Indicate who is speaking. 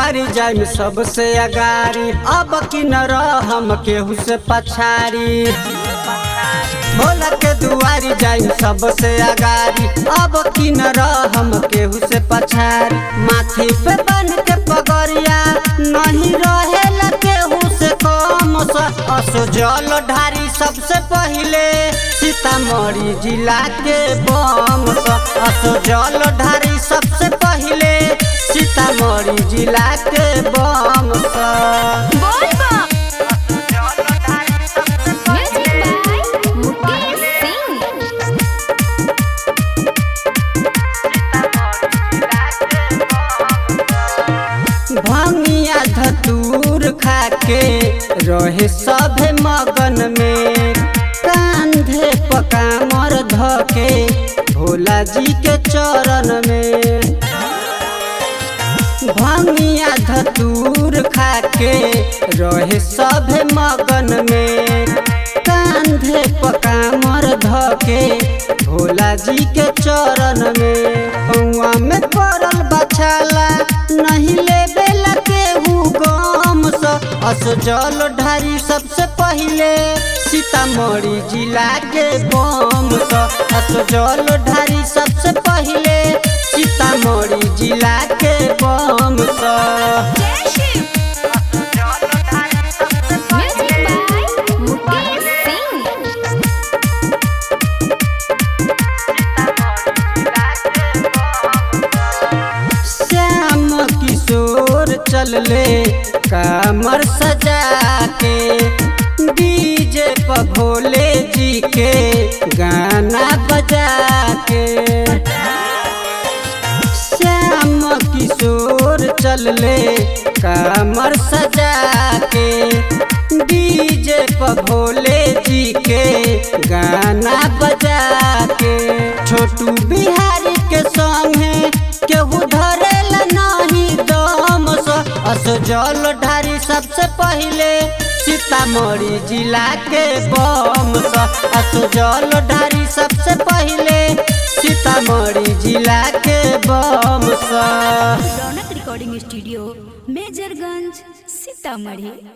Speaker 1: दुआरी जाइम सबसे अगारी अब की न रहम केहू से पछाड़ी भोला के दुआरी जाइम सबसे अगारी अब की न रहम केहू से पछाड़ी माथी पे बन के पगरिया नहीं रहेला केहू से कम स असो जल ढारी सबसे पहिले सीतामढ़ी जिला के बम स असो जल ढारी सबसे पहिले सीतामढ़ी जिला के बम स
Speaker 2: बोल बा म्यूजिक बाय मुकेश सिंह
Speaker 1: भंगिया धतूर खाके रहे सभे मगन में कांधे पकामर धके भोला जी के चरण में भंगिया धतूर खाके रहे सभे मगन में कांधे पकामर धके भोला जी के चरण में पौआ में पड़ल बछाला नहीं लेबे केहू गम स अस जल ढारी सबसे पहिले सीतामढ़ी जिला के बम स अस जल ढारी सबसे पहिले सीतामढ़ी जिला के बम स
Speaker 2: जय शिव म्यूजिक बाय मुकेश सिंह
Speaker 1: श्याम किशोर चलले कामर सजा के डीजे पर भोले जी के गाना बजा के श्याम किशोर चलले कामर सजा के डीजे पर भोले जी के गाना बजा के छोटू बिहारी के संगे केहू धरेला नहीं दम स अस जल ढारी सबसे पहिले सीतामढ़ी जिला के बम स अस जल ढारी सबसे पहिले सीतामढ़ी जिला के बम स
Speaker 3: रौनक रिकॉर्डिंग स्टूडियो मेजरगंज सीतामढ़ी